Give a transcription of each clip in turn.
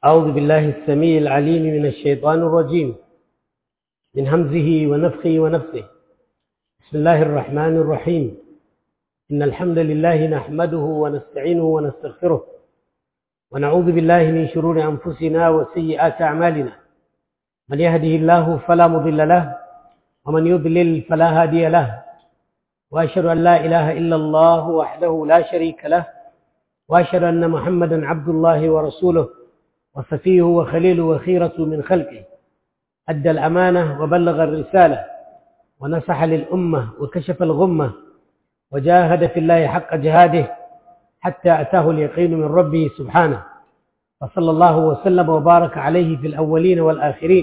أعوذ بالله السميع العليم من الشيطان الرجيم من همزه ونفخه ونفسه بسم الله الرحمن الرحيم إن الحمد لله نحمده ونستعينه ونستغفره ونعوذ بالله من شرور أنفسنا وسيئات أعمالنا من يهده الله فلا مضل له ومن يضلل فلا هادي له وأشهد أن لا إله إلا الله وحده لا شريك له وأشهد أن محمدا عبد الله ورسوله وصفيه وخليله وخيرة من خلقه أدى الأمانة وبلغ الرسالة ونصح للأمة وكشف الغمة وجاهد في الله حق جهاده حتى أتاه اليقين من ربه سبحانه وصلى الله وسلم وبارك عليه في الأولين والآخرين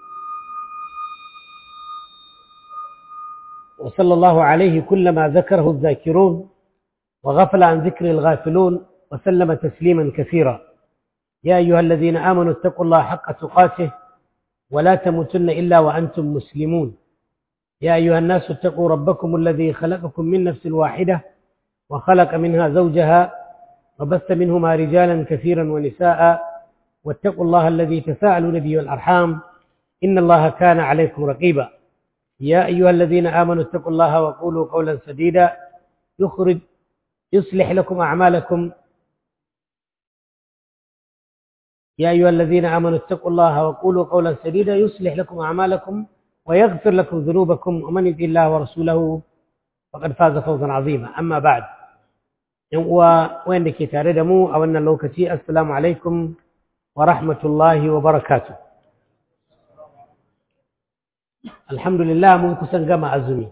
وصلى الله عليه كلما ذكره الذاكرون وغفل عن ذكر الغافلون وسلم تسليما كثيرا يا أيها الذين آمنوا اتقوا الله حق تقاته ولا تموتن إلا وأنتم مسلمون يا أيها الناس اتقوا ربكم الذي خلقكم من نفس واحدة وخلق منها زوجها وبث منهما رجالا كثيرا ونساء واتقوا الله الذي تساءلون به والأرحام إن الله كان عليكم رقيبا يا أيها الذين آمنوا اتقوا الله وقولوا قولا سديدا يخرج يصلح لكم أعمالكم يا أيها الذين آمنوا اتقوا الله وقولوا قولا سديدا يصلح لكم أعمالكم ويغفر لكم ذنوبكم ومن يطع الله ورسوله فقد فاز فوزا عظيما أما بعد وين ke tare da mu a wannan lokaci assalamu alaikum wa rahmatullahi wa barakatuh alhamdulillah mun kusan gama azumi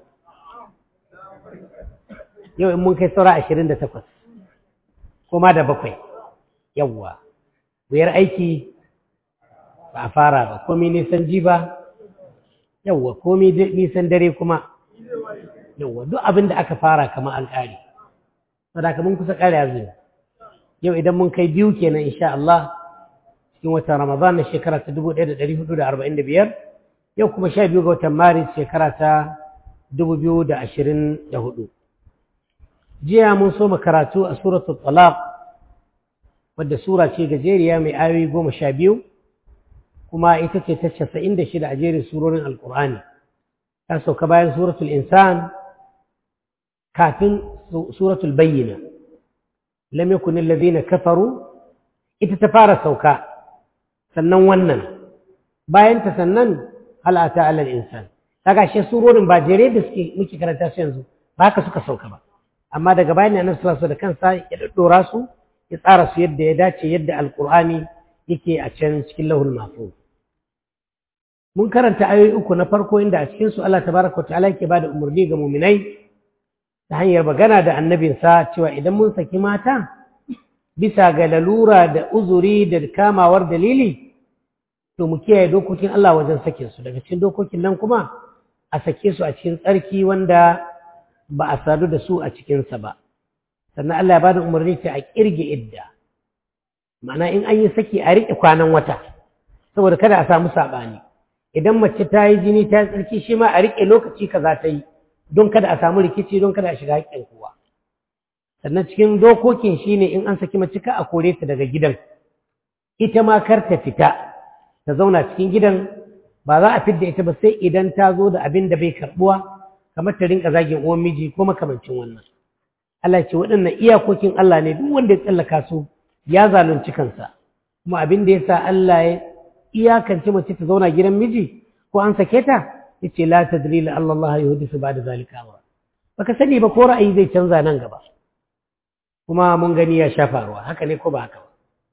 yau in mun kai saura 28 kuma da bakwai yawwa wuyar aiki ba a fara ba komi nisan ji ba yauwa komi nisan dare kuma yauwa duk abin da aka fara kama an ƙari sadaka mun kusa ƙari azumi yau idan mun kai biyu kenan insha Allah cikin watan Ramadan na shekara ta 1445 yau kuma sha biyu ga watan Maris shekara ta 2024 jiya mun so karatu a suratul talaq wadda sura ce gajeriya mai ayoyi goma sha biyu kuma ita ce ta casa'in da shida a jerin surorin alkur'ani ta sauka bayan suratul insan kafin suratul bayyina lam yakun alladhina kafaru ita ta fara sauka sannan wannan bayan ta sannan hal ata alal insan kaga shi surorin ba jere da suke muke karanta su yanzu ba haka suka sauka ba amma daga bayan annabi sallallahu alaihi wasallam da kansa ya daddora su ya tsara su yadda ya dace yadda alkur'ani yake a can cikin lahul mahfuz mun karanta ayoyi uku na farko inda a cikin su Allah tabaraka wa ta'ala yake bada umarni ga mu'minai ta hanyar magana da annabinsa cewa idan mun saki mata bisa ga lalura da uzuri da kamawar dalili to mu kiyaye dokokin Allah wajen sakin su daga cikin dokokin nan kuma a sake su a cikin tsarki wanda ba a sadu da su a cikinsa ba sannan Allah ya bada umarni ta a kirge idda ma'ana in an yi saki a riƙe kwanan wata saboda kada a samu saɓani idan mace ta yi jini ta yi tsarki shi ma a riƙe lokaci kaza ta yi don kada a samu rikici don kada a shiga haƙƙin kowa sannan cikin dokokin shine in an saki mace ka a kore ta daga gidan ita ma kar ta fita ta zauna cikin gidan ba za a fidda ita ba sai idan ta zo da abin da bai karɓuwa kamar ta rinka zagin uwan miji ko makamancin wannan Allah ce waɗannan iyakokin Allah ne duk wanda ya tsallaka su ya zalunci kansa kuma abin da ya sa Allah ya iyakance mace ta zauna gidan miji ko an sake ta yace la tadri la Allah yuhdisu ba'da zalika amra baka sani ba ko ra'ayi zai canza nan gaba kuma mun gani ya sha faruwa haka ne ko ba haka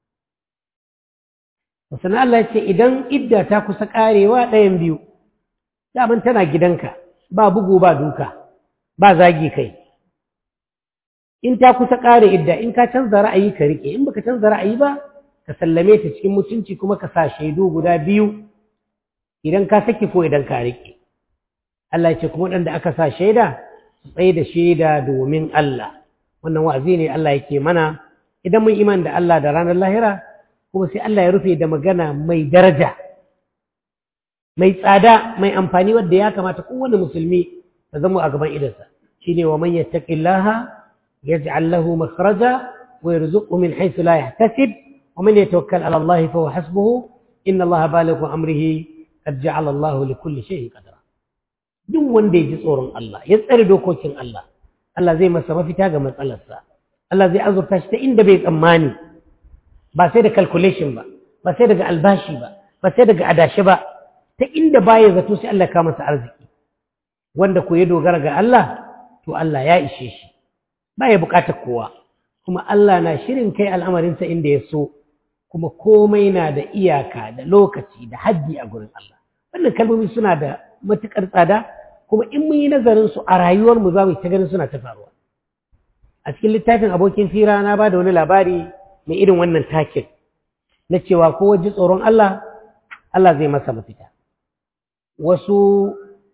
ba sannan Allah ya ce idan idda ta kusa karewa ɗayan biyu daman tana gidanka ba bugu ba duka ba zagi kai in ta kusa ƙare idda in ka canza ra'ayi ka rike in baka canza ra'ayi ba ka sallame ta cikin mutunci kuma ka sa shaidu guda biyu idan ka saki ko idan ka rike Allah ce kuma waɗanda aka sa shaida su tsaye da shaida domin Allah wannan wa'azi ne Allah yake mana idan mun iman da Allah da ranar lahira kuma sai Allah ya rufe da magana mai daraja mai tsada mai amfani wadda ya kamata kowane musulmi ta zama a gaban idansa shine wa man yattaqillaha يجعل له مخرجا ويرزقه من حيث لا يحتسب ومن يتوكل على الله فهو حسبه إن الله بالغ أمره قد جعل الله لكل شيء قدرا duk wanda ya ji tsoron Allah ya tsare dokokin Allah Allah zai masa mafita ga matsalarsa Allah zai azurta shi ta inda bai tsammani ba sai da calculation ba ba sai daga albashi ba ba sai daga adashi ba ta inda baya zato sai Allah ka masa arziki wanda ko ya dogara ga Allah to Allah ya ishe shi baya bukatar kowa kuma Allah na shirin kai al'amarinsa inda ya so kuma komai na da iyaka da lokaci da haddi a gurin Allah wannan kalmomi suna da matukar tsada kuma in mun yi nazarin su a rayuwar mu za mu ta ganin suna ta faruwa a cikin littafin abokin fira na ba da wani labari mai irin wannan takin na cewa ko waje tsoron Allah Allah zai masa mafita wasu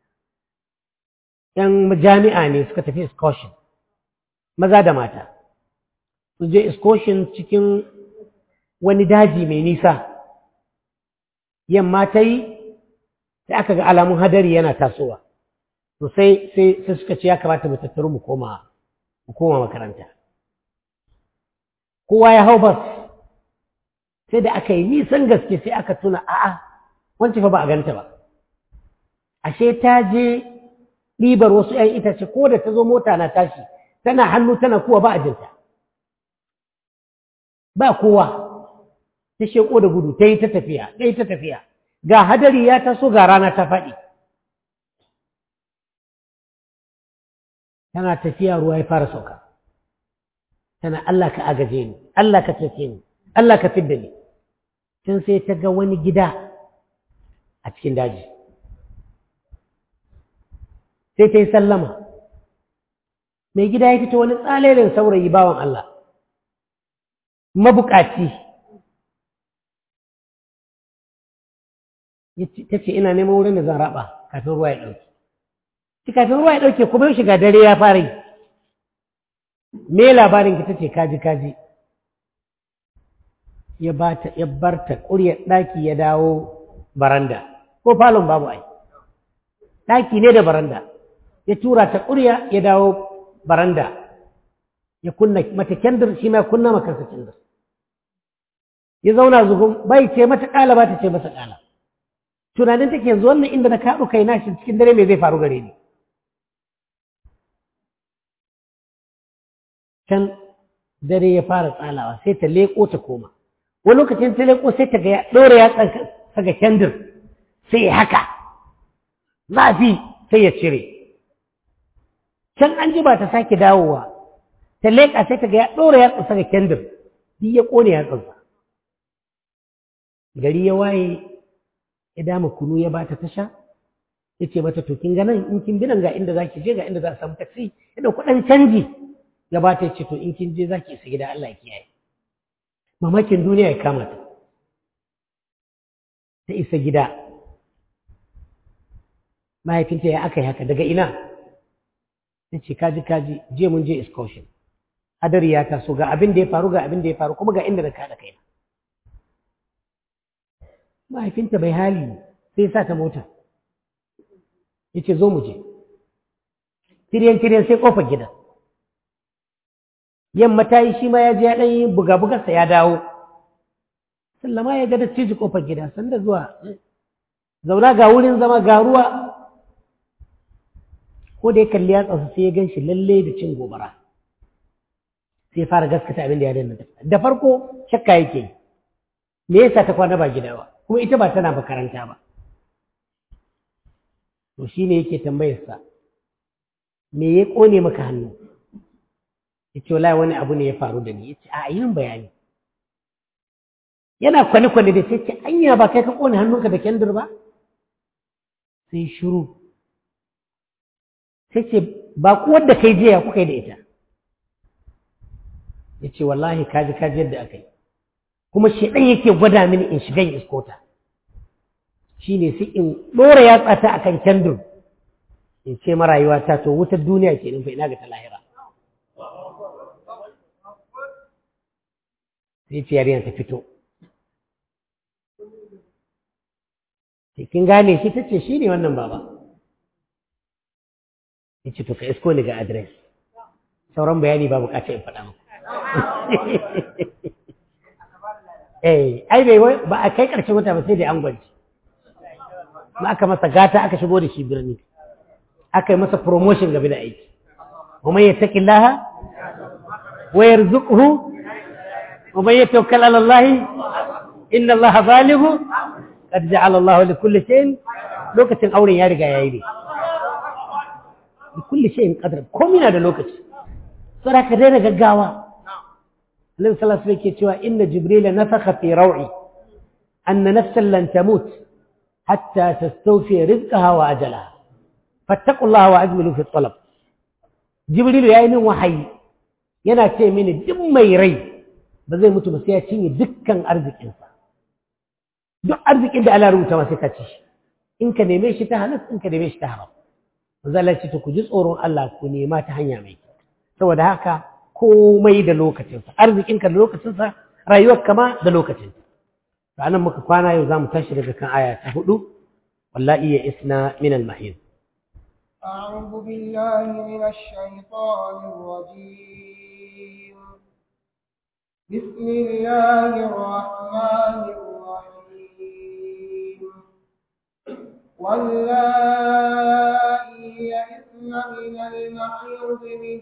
‘yan jami'a ne suka tafi excursion maza da mata su je excursion cikin wani daji mai nisa yamma ta yi sai aka ga alamun hadari yana tasowa to sai sai suka ce ya kamata mu tattaru mu koma mu koma makaranta kowa ya hau bas sai da aka yi nisan gaske sai aka tuna a'a wancan fa ba a ganta ba ashe ta je ɗibar wasu ‘yan itace ko da ta zo mota na tashi tana hannu tana kuwa ba a jinta ba kowa ta sheko da gudu ta yi ta tafiya ta yi ta tafiya ga hadari ya taso ga rana ta faɗi tana tafiya ruwa ya fara sauka tana Allah ka agaje ni Allah ka tafe ni Allah ka fidda ni tun sai ta ga wani gida a cikin daji sai ta yi sallama mai gida ya fito wani tsalelin saurayi bawan Allah mabukaci ta ce ina neman wurin da zan raba kafin ruwa ya ɗauke ci kafin ruwa ya ɗauke kuma yau shiga dare ya fara yi me labarin ki ta ce kaji kaji ya bar ta ƙuryar ɗaki ya dawo baranda ko falon babu ai ɗaki ne da baranda ya tura ta ƙurya ya dawo baranda ya kunna mata kendir shi ma kunna maka kendir ya zauna zugun bai ce mata ƙala ba ta ce masa ƙala tunanin take yanzu wannan inda na kaɗu kai na shi cikin dare me zai faru gare ni can dare ya fara tsalawa sai ta leƙo ta koma wani lokacin ta leƙo sai ta ga ya ɗora ya tsaga kendir sai ya haka zafi sai ya cire can an ji ba ta sake dawowa ta leƙa sai ta ga ya ɗora ya tsaga kendir duk ya ƙone ya tsansa gari ya waye ya dama kunu ya bata tasha ya ce mata to kin ga nan in kin bi nan ga inda za ki je ga inda za a samu taksi ya ɗauki ɗan canji ya bata ya ce to in kin je za ki isa gida Allah ya kiyaye mamakin duniya ya kama ta ta isa gida mahaifinta ya aka yi haka daga ina ta ce kaji kaji je mun je excursion hadari ya taso ga abin da ya faru ga abin da ya faru kuma ga inda na kada kaina mahaifinta bai hali sai sa ta mota ya ce zo mu je tiryan tiryan sai kofar gidan yamma ta yi shi ma ya je ya ɗan yi buga-bugarsa ya dawo sallama ya ga dattijo kofar gida sanda zuwa zauna ga wurin zama ga ruwa ko da ya kalli ya tsasu sai ya gan shi lalle da cin gobara sai ya fara gaskata abin da ya danna da farko shakka yake me yasa ta kwana ba gida ba kuma ita ba tana makaranta ba to shine yake tambayar sa me ya kone maka hannu yace wallahi wani abu ne ya faru da ni yace a yin bayani yana kwane kwane da sai ce anya ba kai ka kone hannunka da kendir ba sai shiru sai ce ba kuwar da kai jiya kuka yi da ita ya ce wallahi kaji kaji yadda aka yi kuma shaidan yake gwada mini in shiga in iskota shi ne sai in ɗora yatsa ta a kan kendur in ce marayuwa ta to wutar duniya ke nufa ina ga ta lahira sai ce yarinya ta fito kin gane shi ta ce shi ne wannan baba ya ce to ka isko ni ga adres sauran bayani ba bukata in faɗa muku eh ai bai ba a kai ƙarshen wata ba sai da an gwanci ma aka masa gata aka shigo da shi birni aka yi masa promotion game da aiki ومن يتق الله ويرزقه ومن يتوكل على الله إن الله بالغ قد جعل الله لكل شيء لوكة أوري يا رجا يا إيدي لكل شيء قدر كومينا ده لوكة سورة كدينا جاوا النبي صلى الله عليه وسلم إن جبريل نفخ في روعي أن نفسا لن تموت حتى تستوفي رزقها وأجلها فاتقوا الله وأجملوا في الطلب jibrilu ya yi min wahayi yana ce mini duk mai rai ba zai mutu ba sai ya cinye dukkan arzikinsa duk arzikin da Allah rubuta masa ka ci shi in ka neme shi ta halas in ka neme shi ta haram manzo Allah ce ku ji tsoron Allah ku nema ta hanya mai kyau saboda haka komai da lokacinsa arzikinka da lokacinsa rayuwar kama da lokacinsa to anan muka kwana yau zamu tashi daga kan aya ta hudu wallahi ya isna min al-mahid أعوذ بالله من الشيطان الرجيم بسم الله الرحمن الرحيم واللائي يئسن من المحيض من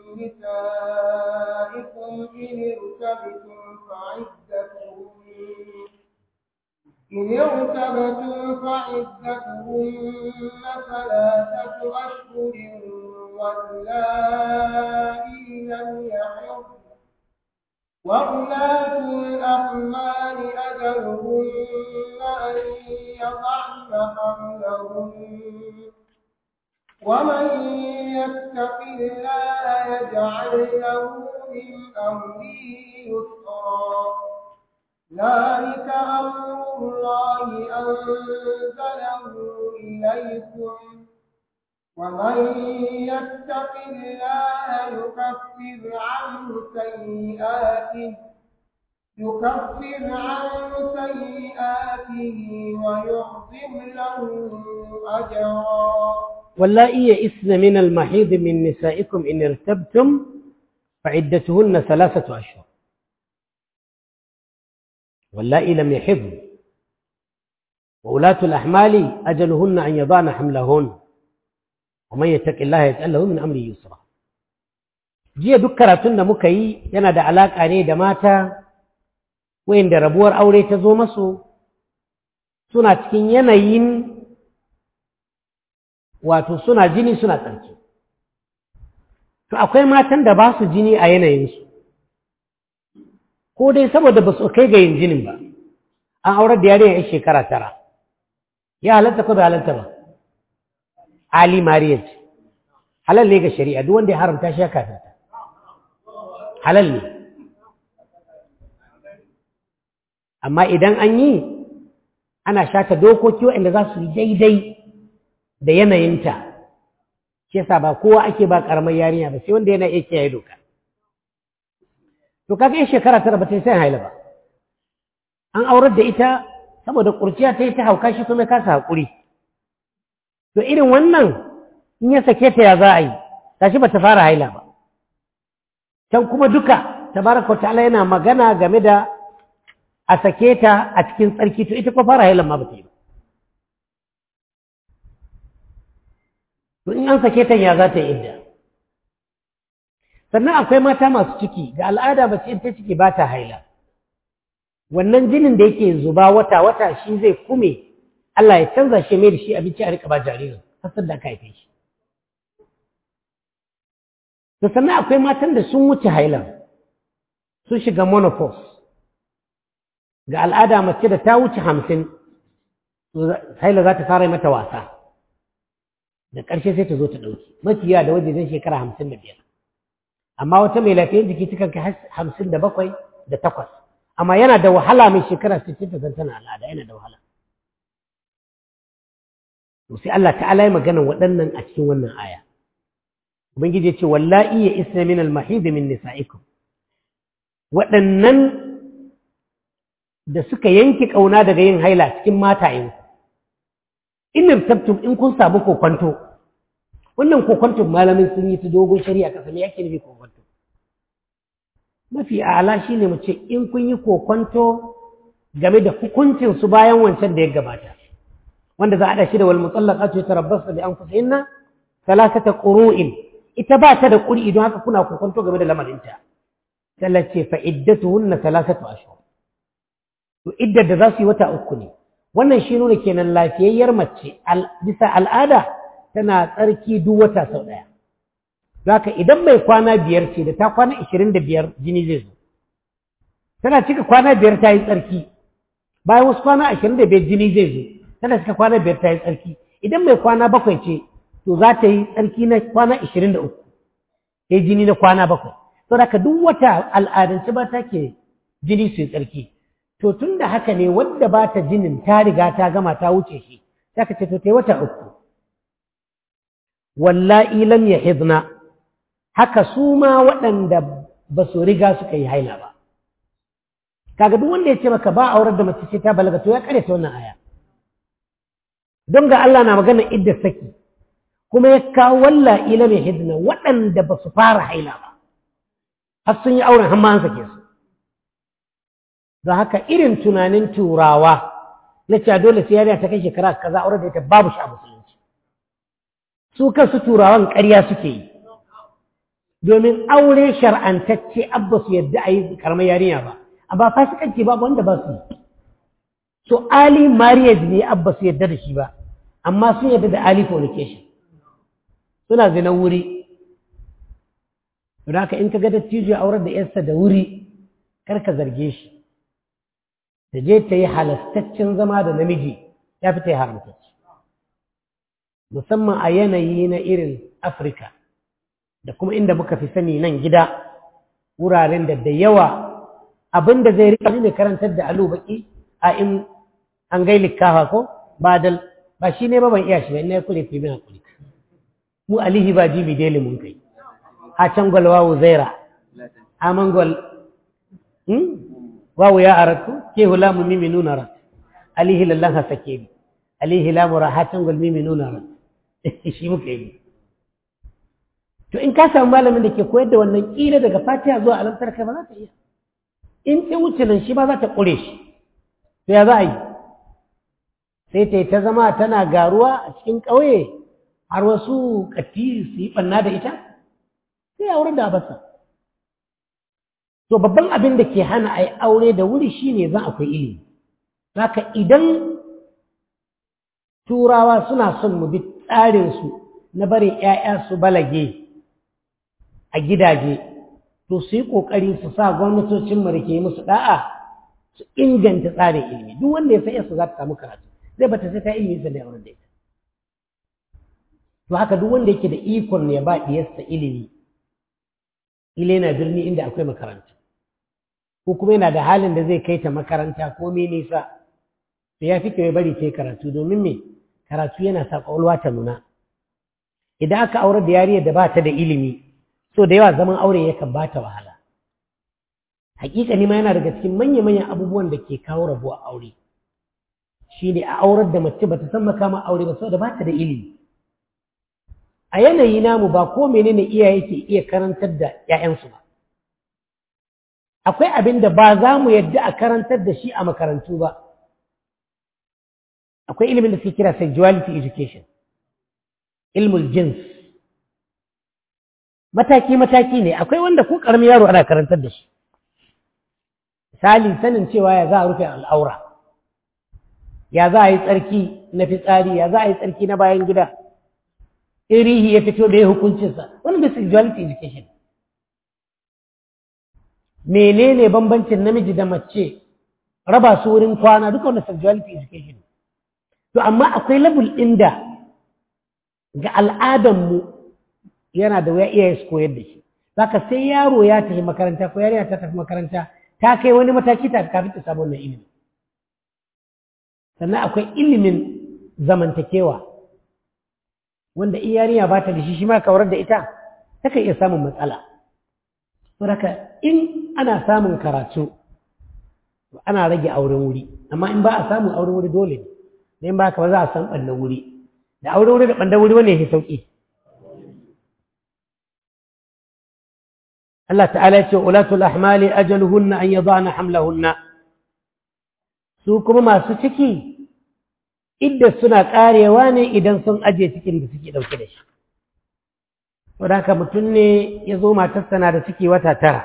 نسائكم إن ارتبتم فعدتهن إن ارتبتم فعدتهن ثلاثة أشهر واللائي لم يحضن وأولاة الأحمال أجلهن أن يضعن حملهن ومن يتق الله يجعل له من أمره يسرا ذلك أمر الله أنزله إليكم ومن يتق الله يكفر عنه سيئاته يكفر عنه سيئاته ويعظم له أجرا واللائي يئسن من المحيض من نسائكم إن ارتبتم فعدتهن ثلاثة أشهر واللائي لم يحضن وأولاة الأحمال أجلهن أن يضعن حملهن ومن يتق الله يجعل له من أمره يسرا jiya duk karatun da muka yi yana da alaƙa ne da mata wayanda rabuwar aure ta zo masu suna cikin yanayin wato suna jini suna tsarki to akwai matan da ba su jini a yanayinsu ko dai saboda ba su kai ga yin jinin ba an aurar da yarinya yan shekara tara ya halatta ko bai halatta ba ali marriage halal ne ga shari'a duk wanda ya haramta shi ya kafirta halal ne amma idan an yi ana shata dokoki waɗanda za su yi daidai da yanayinta shi yasa ba kowa ake ba karamar yarinya ba sai wanda yana iya kiyaye doka to kaga in shekara tara ba ta sai haila ba an aurar da ita saboda kurciya ta yi ta hauka shi kuma kasa haƙuri to irin wannan in ya sake ta ya za a yi tashi ba ta fara haila ba can kuma duka tabaraka ta'ala yana magana game da a sake ta a cikin tsarki to ita kuma fara hailan ma ba ta yi ba to in an sake ta ya za ta yi idda sannan akwai mata masu ciki ga al'ada ba in ta ciki ba ta haila wannan jinin da yake zuba wata wata shi zai kume Allah ya canza shi mai da shi abinci a rika ba jaririn hasar da aka haife shi da sannan akwai matan da sun wuce hailan sun shiga monopause ga al'ada mace da ta wuce hamsin haila za ta fara mata wasa da ƙarshe sai ta zo ta ɗauki mafiya da wajen shekara hamsin da biyar amma wata mai lafiyar jiki takan kai hamsin da bakwai da takwas amma yana da wahala mai shekara sittin ta zan tana al'ada yana da wahala to sai Allah ta'ala ya magana waɗannan a cikin wannan aya ubangiji ya ce wallahi ya isna min al-mahid min nisa'ikum waɗannan da suka yanke ƙauna daga yin haila cikin matayenku in irtabtum in kun samu kokwanto wannan kokwanto malamin sun yi ta dogon shari'a kasa me yake nufi kokwanto mafi a'ala shine mu ce in kun yi kokwanto game da hukuncin su bayan wancan da ya gabata wanda za a haɗa shi da wal mutallaqatu yatarabbasna bi anfusihinna thalathata qurun ita ba ta da ƙuri don haka kuna kokonto game da lamarinta sallar ce fa iddatuhunna thalathatu ashhur to iddar da za su yi wata uku ne wannan shi nuna kenan lafiyayyar mace bisa al'ada tana tsarki duk wata sau ɗaya Zaka idan mai kwana biyar ce da ta kwana ishirin da biyar jini zai zo tana cika kwana biyar ta yi tsarki bayan wasu kwana ashirin da biyar jini zai zo tana cika kwana biyar ta yi tsarki idan mai kwana bakwai ce to za ta yi tsarki na kwana ishirin da uku ta yi jini na kwana bakwai to da duk wata al'adance ba ta ke jini su yi tsarki to tun da haka ne wadda ba ta jinin ta riga ta gama ta wuce shi ta ka ce to ta yi wata uku wallahi lam yahidna haka su ma waɗanda ba su riga suka yi haila ba kaga duk wanda ya ce maka ba aurar da mace ce ta balaga to ya kare ta wannan aya don ga Allah na magana idda saki kuma ya kawo walla ila mai hidna waɗanda ba su fara haila ba har sun yi auren har ma an sake su don haka irin tunanin turawa na cewa dole sai yarinya ta kai shekara kaza aurar da ita babu shi a musulunci su kansu turawan ƙarya suke yi domin aure shar'antacce abba su yadda a yi karamar yarinya ba amma fasikanci ba wanda ba su yi so ali marriage ne abba su yadda da shi ba amma sun yadda da ali fornication suna zina wuri don haka in ka ga dattijo aurar da yarsa da wuri kar ka zarge shi da je ta yi halastaccen zama da namiji ya fi ta yi haramtacce musamman a yanayi na irin afirka da kuma inda muka fi sani nan gida wuraren da da yawa abin da zai rika ne karantar da alu baki a in an gai likafa ko badal ba shi ne ba ban iya shi ba ina ya kure fi min hakuri mu alihi ba jibi dele mun kai a can gwal wawu zaira a mangwal wawu ya aratu ke hula mu mimi nuna rat alihi lallan ha sake bi alihi lamu rahatan gwal mimi nuna rat shi muka yi to in ka samu malamin da ke koyar da wannan kila daga fatiha zuwa alamtar kai ba za ta iya in ta wuce nan shi ba za ta ƙure shi to ya za a yi sai ta yi ta zama tana garuwa a cikin ƙauye har wasu katti su yi ɓanna da ita sai a wurin da basa to babban abin da ke hana a yi aure da wuri shine zan akwai ilimi haka idan turawa suna son mu bi tsarinsu na bari 'ya'ya su balage a gidaje to su yi ƙoƙari su sa gwamnatocin mu da ke musu da'a su inganta tsarin ilimi duk wanda ya san su za ta samu karatu zai bata sai ta ilimi sa da yawon da ita to haka duk wanda yake da ikon ya ba diyarsa ilimi ile na birni inda akwai makaranta ko kuma yana da halin da zai kai ta makaranta ko me nisa to ya fi ya bari ta yi karatu domin me karatu yana sa ƙwaƙwalwa ta nuna idan aka aurar da yariyar da ba ta da ilimi so da yawa zaman aure yakan ba ta wahala hakika ma yana daga cikin manya-manyan abubuwan da ke kawo rabuwa aure shi ne a aurar da mace bata san makama aure ba saboda ba ta da ilimi a yanayi namu ba ko menene iyaye ke iya karantar da 'ya'yansu ba akwai abin da ba za mu yadda a karantar da shi a makarantu ba akwai ilimin da suke kira sexuality education ilmul jins mataki-mataki ne akwai wanda ko ƙaramin yaro ana karantar da shi misali sanin cewa ya za a rufe al'aura ya za a yi tsarki na fitsari ya za a yi tsarki na bayan gida irihi ya fito da ya hukuncinsa wani da sexuality education menene bambancin namiji da mace raba su wurin kwana duka wani sexuality education to amma akwai labul inda ga al'adanmu yana da wuya iya su koyar da shi zaka sai yaro ya tafi makaranta ko yarinya ta tafi makaranta ta kai wani mataki ta kafin ta samu wannan ilimi sannan akwai ilimin zamantakewa wanda in yarinya ba ta da shi shi ma kawar da ita takan iya samun matsala saboda in ana samun karatu ana rage auren wuri amma in ba a samun auren wuri dole ne in ba ka ba za a san ɓannan wuri da auren wuri da ɓannan wuri wanda ya fi sauƙi Allah ta'ala ya ce ulatul ahmali ajaluhunna an yadana hamlahunna su kuma masu ciki idda suna ƙarewa ne idan sun aje cikin da suke ɗauke da shi wadda haka mutum ne ya zo matarsa na da ciki wata tara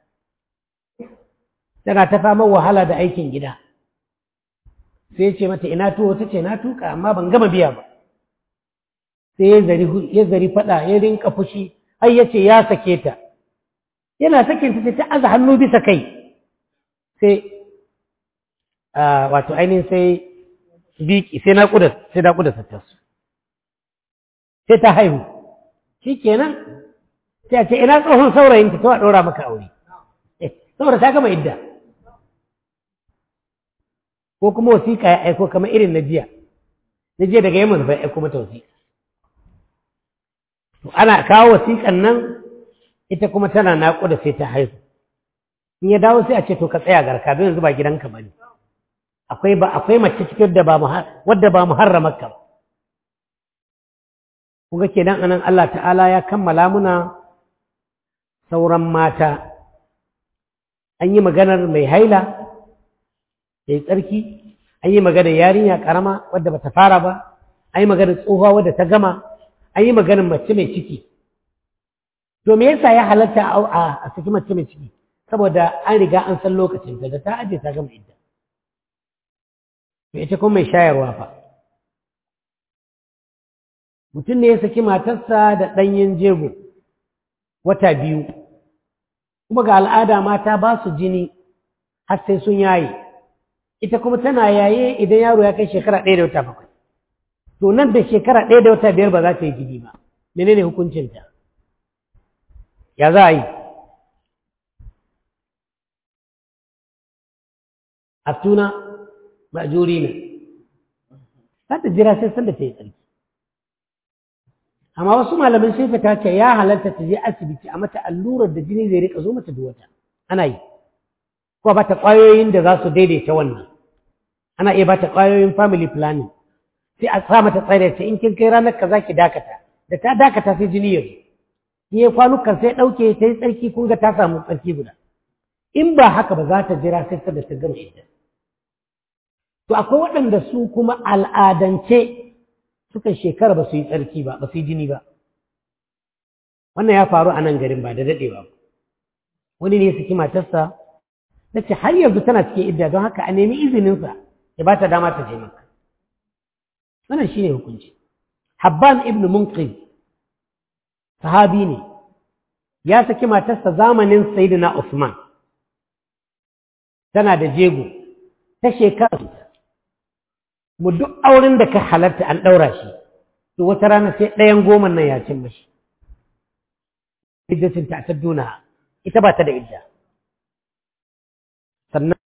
tana ta fama wahala da aikin gida sai ce mata ina tuwo ta ce na tuka amma ban gama biya ba sai ya zari fada ya rinka fushi har ya ce ya sake ta yana sakin ta sai ta aza hannu bisa kai sai wato ainihin sai biki sai naƙuda sai naƙuda ta tasu sai ta haihu shi kenan sai a ce ina tsohon saurayin ta a ɗora maka aure saboda ta gama idda ko kuma wasiƙa ya aiko kamar irin na jiya na jiya daga yamma bai aiko mata wasiƙa to ana kawo wasiƙan nan ita kuma tana naƙuda sai ta haihu in ya dawo sai a ce to ka tsaya garka don yanzu ba gidanka ba ne akwai ba akwai mace cikin da ba wadda ba muharramar ka ba kuga kenan anan Allah ta'ala ya kammala muna sauran mata an yi maganar mai haila ya yi tsarki an yi maganar yarinya karama wadda ba ta fara ba an yi maganar tsohuwa wadda ta gama an yi maganar mace mai ciki to me yasa ya halatta a saki mace mai ciki saboda an riga an san lokacin da ta aje ta gama idda to ita kuma mai shayarwa fa mutum ne ya saki matarsa da ɗanyen jego wata biyu kuma ga al'ada mata ba su jini har sai sun yaye ita kuma tana yaye idan yaro ya kai shekara ɗaya da wata bakwai to nan da shekara ɗaya da wata biyar ba za ta yi jini ba menene hukuncinta ya za a yi a tuna ma'ajuri ne za ta jira sai sanda ta yi tsarki amma wasu malamin sai fita ce ya halarta ta je asibiti a mata allurar da jini zai rika zo mata da wata ana yi ko ba ta ƙwayoyin da za su daidaita wannan ana iya ba ta ƙwayoyin family planning sai a sa mata tsare ce in kin kai ranar ka za ki dakata da ta dakata sai jini ya zo in ya kwanukan sai ɗauke ta yi tsarki kun ga ta samu tsarki guda in ba haka ba za ta jira sai da ta gama idda to akwai waɗanda su kuma al'adance suka shekara ba su yi tsarki ba ba su yi jini ba wannan ya faru a nan garin ba da daɗewa ba wani ne ya saki matarsa ta ce har yanzu tana cikin idda don haka a nemi izininsa ya ba ta dama ta je maka wannan shine hukunci habban ibn munqid sahabi ne ya saki matarsa zamanin sayyidina usman tana da jego ta shekara mu duk auren da ka halarta an ɗaura shi to wata rana sai ɗayan goma nan ya cin mashi iddatin ta duna ita ba ta da idda sannan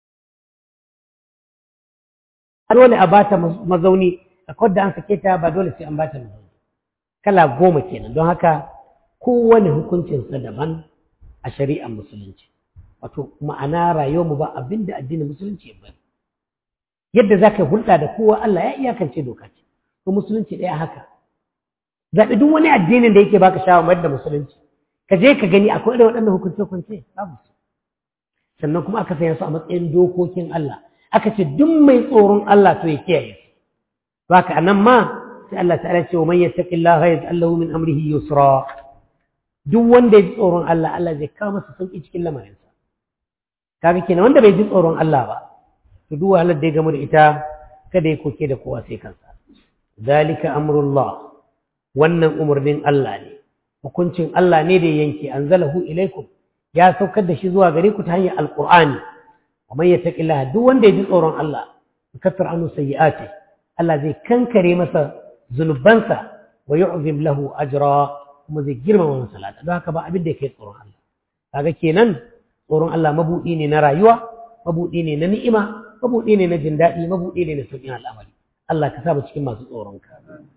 dole a bata mazauni a kwadda an sake ta ba dole sai an bata mazauni kala goma kenan don haka kowane hukuncinsa daban a shari'ar musulunci wato ma'ana rayuwarmu ba abinda addinin musulunci ya bari yadda za ka hulɗa da kowa Allah ya iyakance doka ce ko musulunci ɗaya haka zaɓi duk wani addinin da yake baka shawar da musulunci ka je ka gani akwai irin waɗannan hukunce hukunce babu su sannan kuma aka sanya su a matsayin dokokin Allah aka ce duk mai tsoron Allah to ya kiyaye su haka anan ma sai Allah ta'ala ce wa man yattaqillaha yaj'al lahu min amrihi yusra duk wanda ya ji tsoron Allah Allah zai kawo masa sauki cikin lamarinsa kaga kenan wanda bai ji tsoron Allah ba to duk wahalar da ya gamu da ita kada ya koke da kowa sai kansa zalika amrullah wannan umarnin Allah ne hukuncin Allah ne da yanke anzalahu ilaikum ya saukar da shi zuwa gare ku ta hanyar alqur'ani wa man yattaqillaha duk wanda ya ji tsoron Allah yukaffir anhu sayyi'ati Allah zai kankare masa zunubansa wa yu'zim lahu ajra kuma zai girmama masa lada don haka ba abin da yake tsoron Allah kaga kenan tsoron Allah mabudi ne na rayuwa mabudi ne na ni'ima mabuɗi ne na jin daɗi mabuɗi ne na sauƙin al'amari Allah ka saba cikin masu tsoronka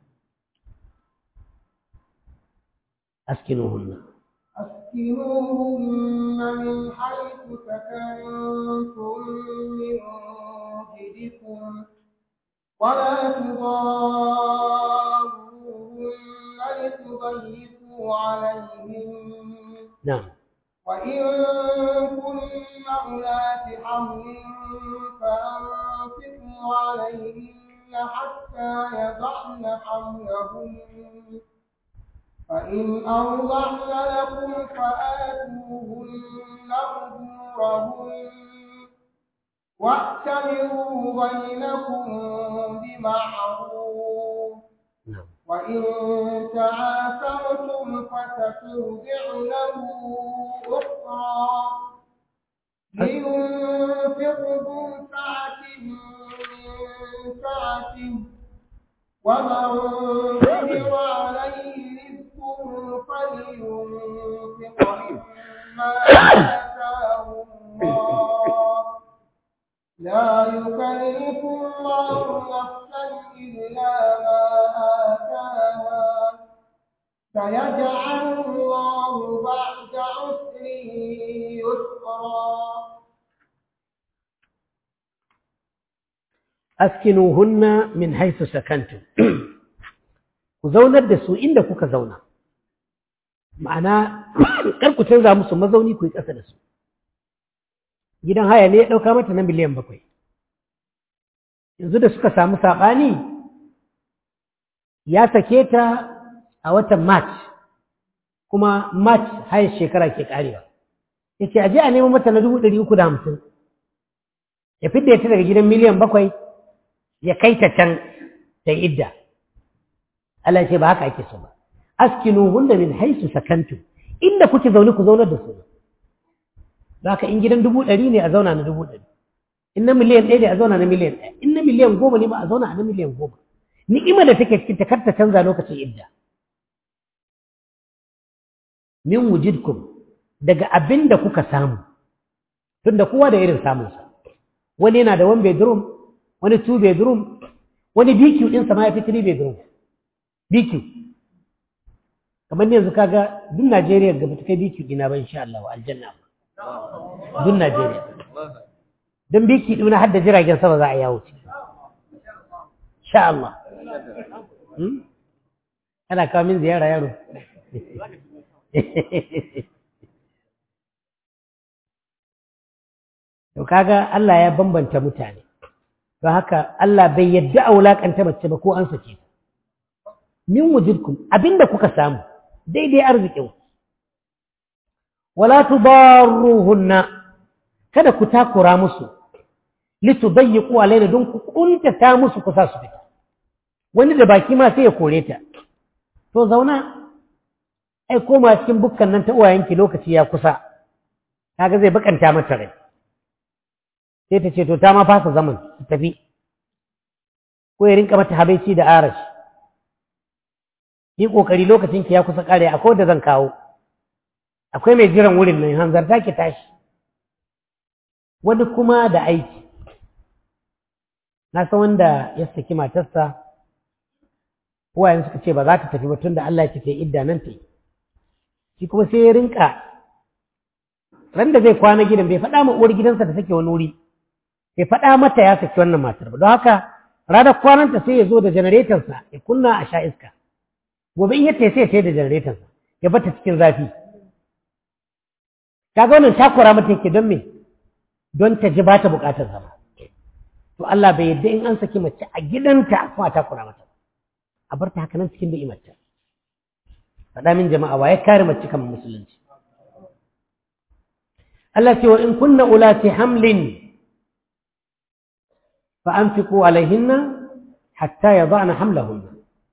askinuhunna أسكنوهن من حيث سكنتم من وجدكم ولا تضاروهن لتضيقوا عليهن نعم وإن كن أولات حمل وأنفقوا عليهن حتى يضعن حملهن فإن أوضعن لكم فآتوهن أجورهن واعتمروا بينكم بمعروف نعم وإن تعاثرتم فسترجع له أخرى لينفق ذو سعة من سعته ومن قدر عليه رزقه فلينفق مما آتاه الله لا يكلف الله نفسا إلا ما آتاها سيجعل الله بعد عسر يسرا askinuhunna min haisu sakantum ku zaunar da su inda kuka zauna ma'ana kar ku canza musu mazauni ku yi ƙasa da su gidan haya ne ya ɗauka mata na miliyan bakwai yanzu da suka samu saɓani ya sake ta a watan march kuma march haya shekara ke ƙarewa ya ce aje a nemo mata na dubu ɗari uku da hamsin ya fidda ta daga gidan miliyan bakwai ya kai ta can ta idda Allah ce ba haka ake so ba askinu hunna min haisu sakantum inda kuke zaune ku zaunar da su haka in gidan dubu ɗari ne a zauna na dubu ɗari in na miliyan ɗaya ne a zauna na miliyan ɗaya in na miliyan goma ne ma a zauna a na miliyan goma ni'ima da take cikin ta kar ta canza lokacin idda min wujidkum daga abin da kuka samu tunda kowa da irin samunsa wani yana da one bedroom wani two bedroom wani BQ ɗinsa ma ya fi three bedroom BQ kamar yanzu kaga duk Najeriya ga ta kai BQ ɗina ba insha Allah aljanna duk Najeriya don BQ ɗina har da jiragen sama za a yawo ce insha Allah ana kawo min ziyara yaro to kaga Allah ya bambanta mutane don haka Allah bai yadda a wulakanta mace ba ko an sake ta min wujudkum abinda kuka samu daidai arzikin wala tudarruhunna kada ku takura musu litudayyiqu alaina don ku kuntata musu ku sa su fita wani da baki ma sai ya kore ta to zauna ai koma cikin bukkan nan ta uwayenki lokaci ya kusa kaga zai bakanta mata rai sai ta ce to ta ma fasa zaman su tafi ko ya rinka mata habaici da arashi yi kokari lokacin ki ya kusa kare akwai da zan kawo akwai mai jiran wurin nan hanzarta ki tashi wani kuma da aiki na san wanda ya saki matarsa uwayen suka ce ba za ta tafi ba tun da Allah ya ce ta idda nan ta yi shi kuma sai ya rinka ran da zai kwana gidan bai faɗa ma uwar gidansa da take wani wuri bai faɗa mata ya saki wannan matar ba don haka ranar kwananta sai ya zo da janaretonsa ya kunna a sha iska gobe in yace sai ya da janaretonsa ya bata cikin zafi kaga wannan takura mata yake don me don ta ji ba ta buƙatar zama to Allah bai yadda in an saki mace a gidanta kuma takura mata a bar ta haka nan cikin da'imarta faɗa min jama'a wa ya kare mace kan musulunci Allah ce wa in kunna ulati hamlin فأنفقوا عليهن حتى يضعن حملهن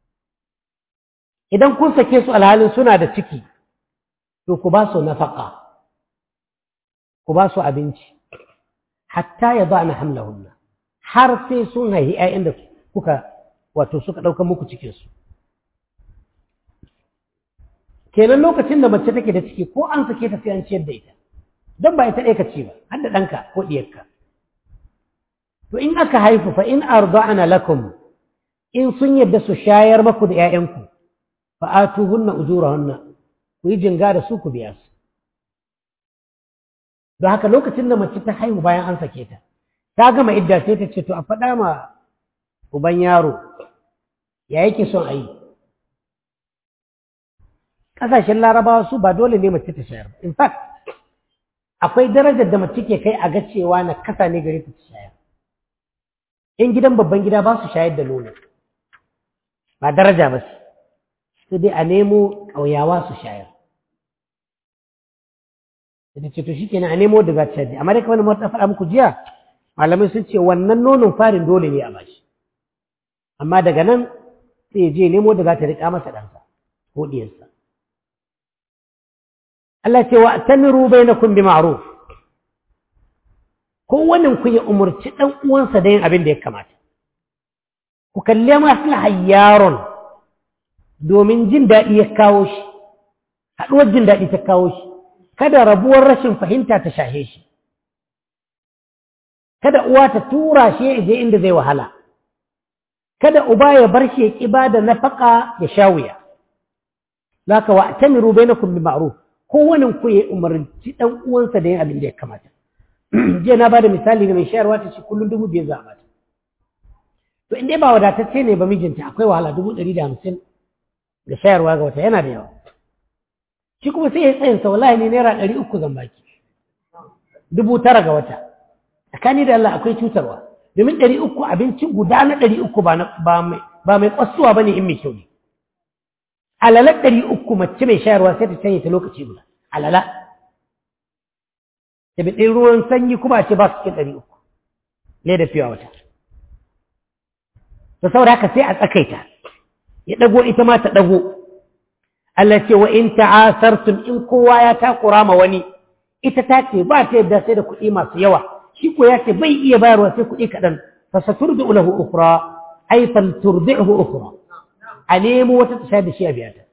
idan kun sake su alhalin suna da ciki to ku ba su nafaka ku ba su abinci hatta ya ba na hamlahunna har sai sun haihi ‘ya'yan da kuka wato suka ɗauka muku cikinsu kenan lokacin da mace take da ciki ko an sake ta sai an ciyar da ita don ba ita ɗaya ka ce ba har da ɗanka ko ɗiyarka to in aka haifu fa in arda'ana lakum in sun yadda su shayar maku da ƴaƴanku fa atuhunna ujurahunna ku yi jinga da su ku biya su don haka lokacin da mace ta haihu bayan an sake ta ta gama idda sai ta ce to a faɗa ma uban yaro ya yake son a yi ƙasashen larabawa su ba dole ne mace ta shayar ba in fact akwai darajar da mace ke kai a ga cewa na kasa ne gare ta ta shayar in gidan babban gida ba su shayar da nono ba daraja ba su sai dai a nemo ƙauyawa su shayar da ce to shi kenan a nemo da za ta shayar amma dai kamar da ta faɗa muku jiya malamai sun ce wannan nonon farin dole ne a bashi amma daga nan sai ya je nemo da za ta riƙa masa ɗansa ko ɗiyarsa Allah ce wa tamiru bainakum bi ma'ruf kowannen ku ya umarci ɗan uwansa da yin abin da ya kamata ku kalle maslahar yaron domin jin daɗi ya kawo shi haɗuwar jin daɗi ta kawo shi kada rabuwar rashin fahimta ta shahe shi kada uwa ta tura shi ya je inda zai wahala kada uba ya bar shi ya ƙiba da nafaka ya sha wuya zaka wa tamiru bainakum bi ma'ruf kowannen ku ya umarci ɗan uwansa da yin abin da ya kamata jiya na bada misali da mai shayarwa ta ce kullum dubu biyar za a bata to in dai ba wadatacce ne ba mijinta akwai wahala dubu ɗari da hamsin da shayarwa ga wata yana da yawa shi kuma sai ya tsayin sa wallahi ne naira ɗari uku zan baki dubu tara ga wata tsakani da Allah akwai cutarwa domin ɗari uku abinci guda na ɗari uku ba mai ƙwasuwa ba ne in mai kyau ne alalar ɗari uku mace mai shayarwa sai ta canye ta lokaci guda alala da ɗin ruwan sanyi kuma a ce ba su cikin ɗari uku ne da fiye wata da saboda haka sai a tsakaita ya ɗago ita ma ta ɗago Allah ce wa in ta'asartum in kowa ya takura ma wani ita ta ce ba ta yadda sai da kuɗi masu yawa shi ko ya ce bai iya bayarwa sai kuɗi kaɗan fa saturdu lahu ukhra ay fal turdihu ukhra a nemo wata ta shayar da shi a biya ta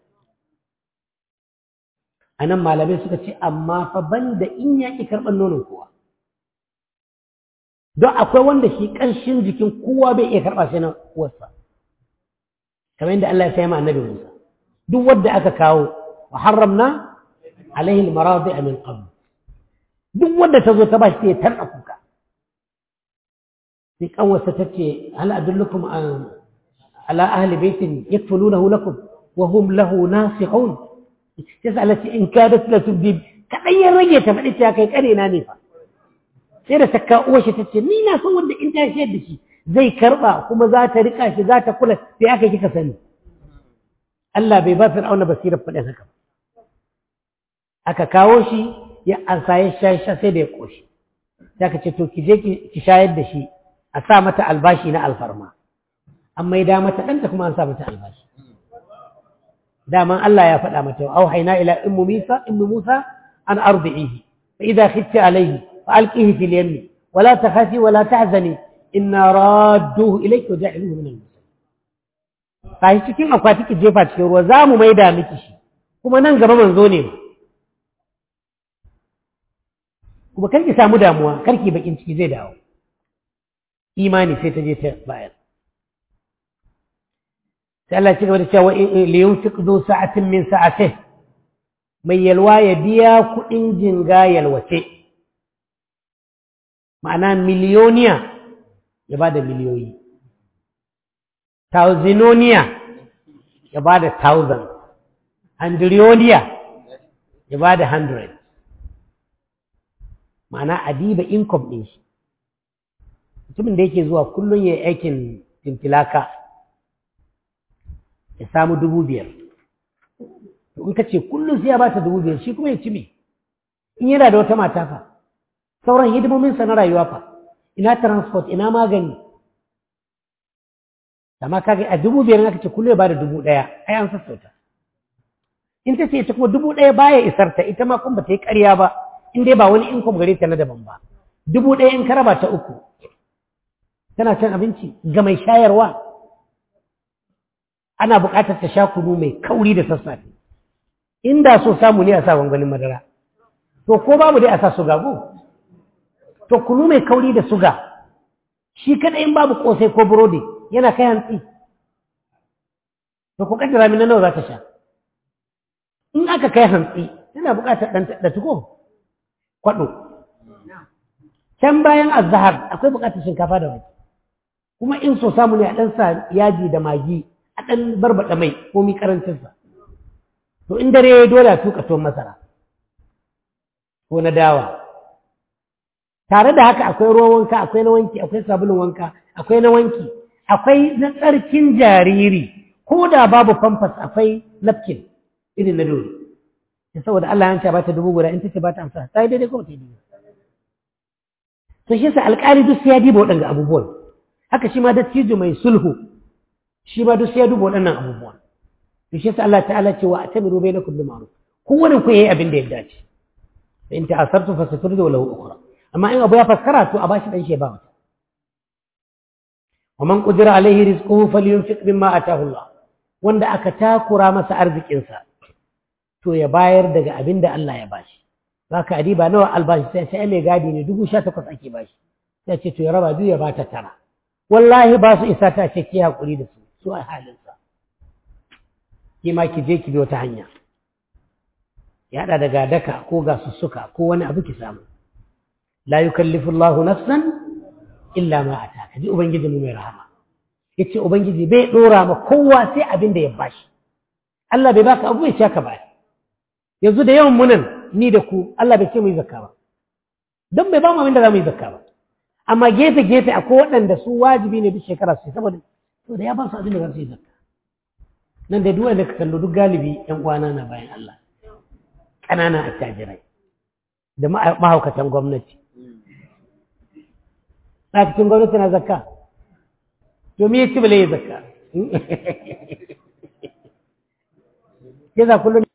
a nan malamai suka ce amma fa banda in ya ƙi karɓar nonon kowa don akwai wanda shi ƙanshin jikin kowa bai iya karɓa sai na uwarsa kamar yadda Allah ya sai ma annabi Musa duk wanda aka kawo wa haramna alaihi almaradi min qabl duk wanda ta zo ta ba shi sai ya tarda kuka sai kanwarsa ta ce hal adullukum ala ahli baitin yakfulunahu lakum wa hum lahu nasihun sai Allah ce in kadat la tubdi kadan ya rage ta faɗi ta kai kare na ne fa sai da sakka uwar shi tace ni na san wanda in ta shayar da shi zai karba kuma za ta rika shi za ta kula sai aka kika sani Allah bai ba Fir'auna basirar faɗin haka aka kawo shi ya ansa ya sha sai da ya koshi sai ka ce to ki je ki shayar da shi a sa mata albashi na alfarma an maida mata ɗanta kuma an sa mata albashi daman Allah ya faɗa mata auhayna ila ummu Musa ummu Musa an ardihi fa idha khifti alayhi fa alqihi fil yammi wa la takhafi wa la tahzani inna radduhu ilayki wa ja'iluhu min al-mursalin kai cikin akwati ki jefa cikin ruwa za mu maida miki shi kuma nan gaba manzo ne kuma kar ki samu damuwa kar ki bakin ciki zai dawo imani sai ta je ta bayar sai Allah ya ci gaba da cewa li yunfiq du sa'atin min sa'atihi mai yalwa ya biya kuɗin jinga yalwace ma'ana miliyoniya ya ba da miliyoyi tausinoniya ya ba da thousand hundrediya ya ba da hundred ma'ana adiba income ɗin shi mutumin da yake zuwa kullum ya yi aikin tintilaka ya samu dubu biyar in ka ce kullum sai ya ba ta dubu biyar shi kuma ya ci me in yana da wata mata fa sauran hidimominsa na rayuwa fa ina transport ina magani amma kaga a dubu biyar aka ce kullum ya ba da dubu ɗaya ai an sassauta in ta ce ita kuma dubu ɗaya baya isar ta ita ma kuma ba ta yi ƙarya ba in dai ba wani income gare ta na daban ba dubu ɗaya in ka raba ta uku tana cin abinci ga mai shayarwa ana buƙatar ta sha kunu mai kauri da sassafe inda so samu ne a sa gwangwanin madara to ko babu dai a sa suga go to kunu mai kauri da suga shi kada in babu kosai ko burodi yana kai hantsi to ku kaddara min nawa za ta sha in aka kai hantsi yana buƙatar ɗan da tuko kwaɗo can bayan azhar akwai buƙatar shinkafa da wake kuma in so samu ne a ɗan sa yaji da magi a ɗan barbaɗa mai komi ƙarancinsa to in dare ya dole a tuka tuwon masara ko na dawa tare da haka akwai ruwan wanka akwai na wanki akwai sabulun wanka akwai na wanki akwai na tsarkin jariri ko da babu famfas akwai napkin irin na dole saboda Allah ya ce ba ta dubu guda in ta ce ba ta amsa ta yi daidai ko ta yi daidai to shi yasa alƙali duk sai ya diba waɗanga abubuwan haka shi ma dattijo mai sulhu shi ma duk sai ya duba waɗannan abubuwan to shi yasa Allah ta'ala ce wa atamiru bainakum bil ma'ruf kowanne ku yayi abin da ya dace in ta'asartu fasaturdu lahu ukhra amma in abu ya faskara to a bashi dan shi ba wata wa man qudira alaihi rizquhu falyunfiq mimma ataahu Allah wanda aka takura masa arzikinsa to ya bayar daga abin da Allah ya bashi zaka adiba nawa albashi sai sai mai gadi ne dubu sha takwas ake bashi sai ce to ya raba biyu ya bata tara wallahi ba su isa ta ce ki hakuri da su su a halinsa ki ma ki je ki bi wata hanya ya haɗa daga daka ko ga sussuka ko wani abu ki samu la yukallifu Allahu nafsan illa ma ataka ji ubangiji mu mai rahama yace ubangiji bai dora ma kowa sai abin da ya bashi Allah bai baka abu ya ka ba yanzu da yawan munan ni da ku Allah bai ce mu yi zakka ba don bai ba mu abin da za mu yi zakka ba amma gefe gefe akwai waɗanda su wajibi ne duk shekara su saboda saboda ya ba su abin da za su yi zakka nan da duk wanda ka kallo duk galibi yan uwana na bayan Allah ƙananan attajirai da mahaukatan gwamnati ma'aikacin gwamnati na zakka domin ya ci bale ya zakka ya za kullum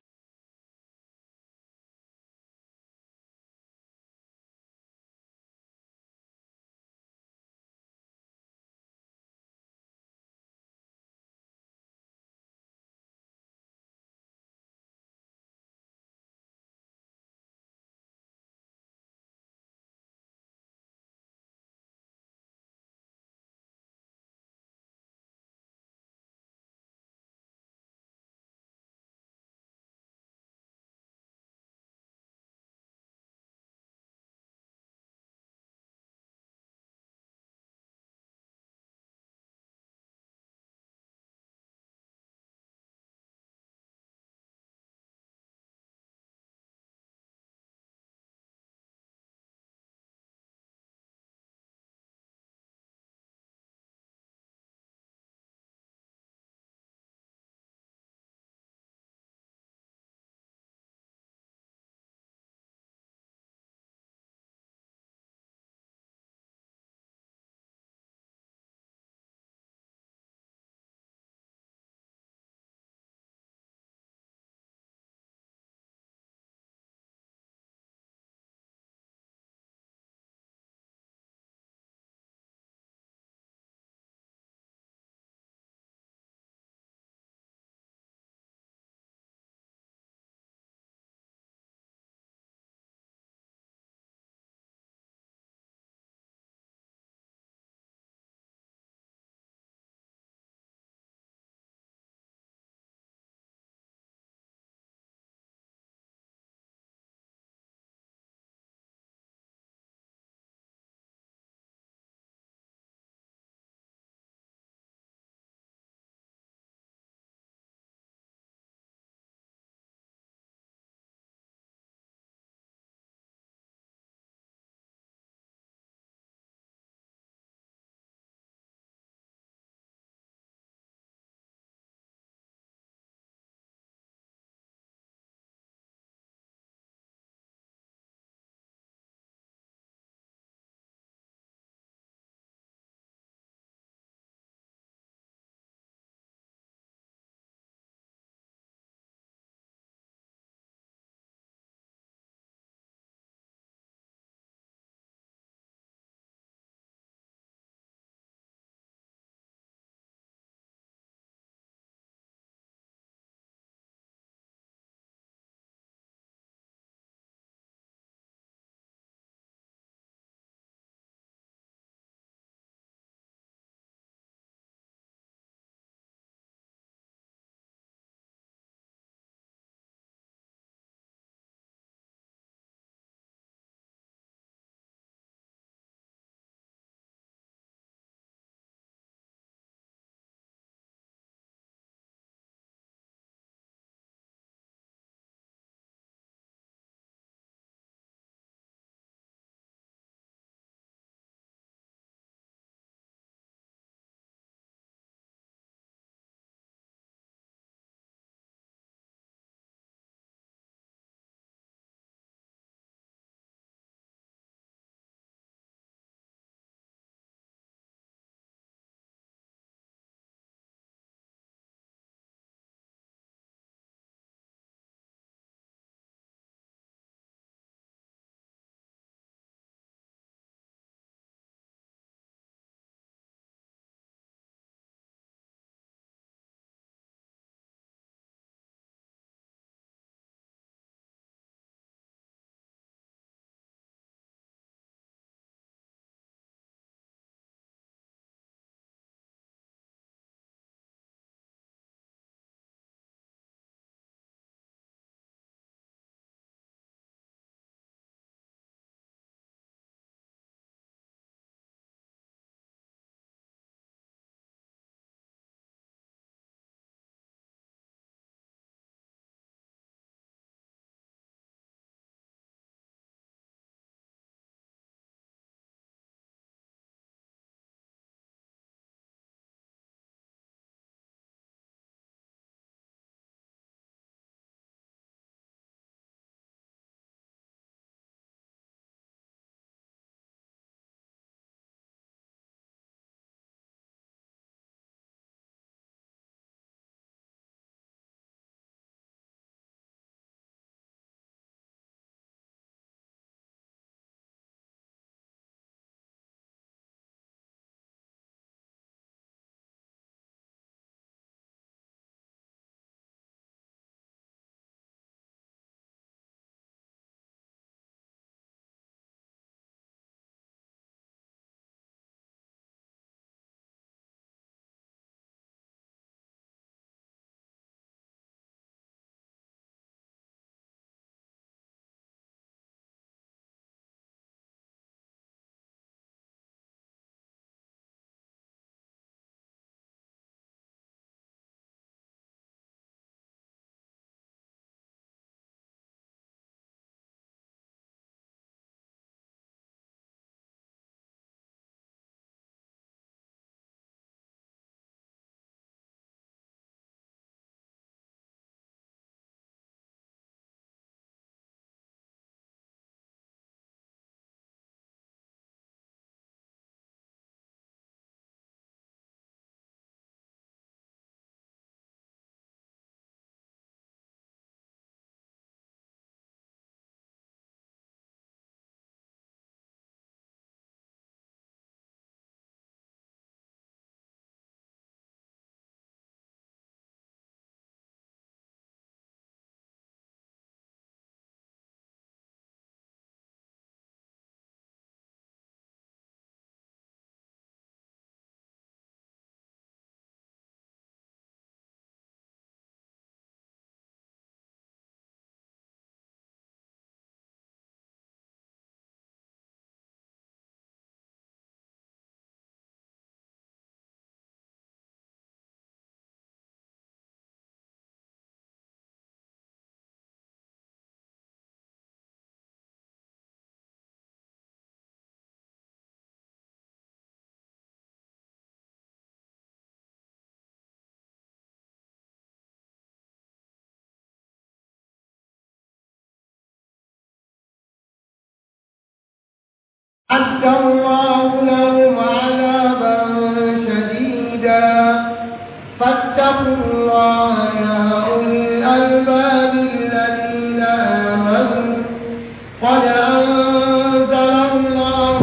أعد الله لهم عذابا شديدا فاتقوا الله يا أولي الألباب الذين آمنوا قد أنزل الله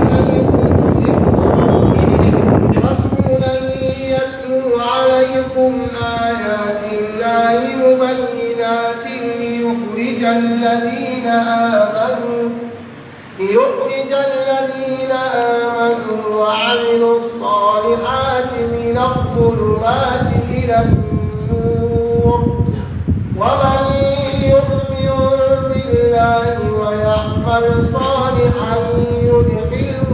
إليكم رسولا يتلو عليكم آيات الله مبينات ليخرج الذين آمنوا ليخرج الذين آمنوا وعملوا الصالحات من الظلمات إلى النور ومن يؤمن بالله ويعمل صالحا يدخله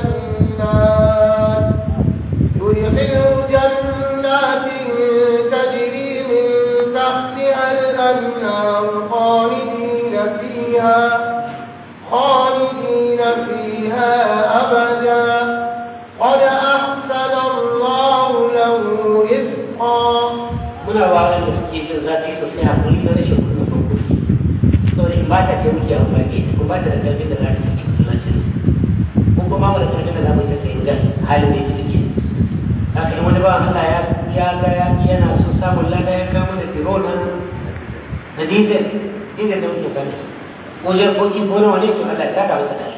جنات يدخله جنات تجري من تحتها الأنهار خالدين فيها خالدين فيها أبدا قد أحسن الله له رزقا muna ba wanda suke jin zafi sosai hakuri na rashin kudin farko saboda in ba ta ce muke amfani ko ba ta da ƙarfin da za ta cikin masallacin ko kuma mu da ƙarfin da za mu ta sayi da halin da yake ciki haka in wani ba Allah ya ya ga ya yana so samun lada ya kawo mana tiro na na diesel diesel da muke gani ko jarkoki ko nawa ne to Allah ya taka masa da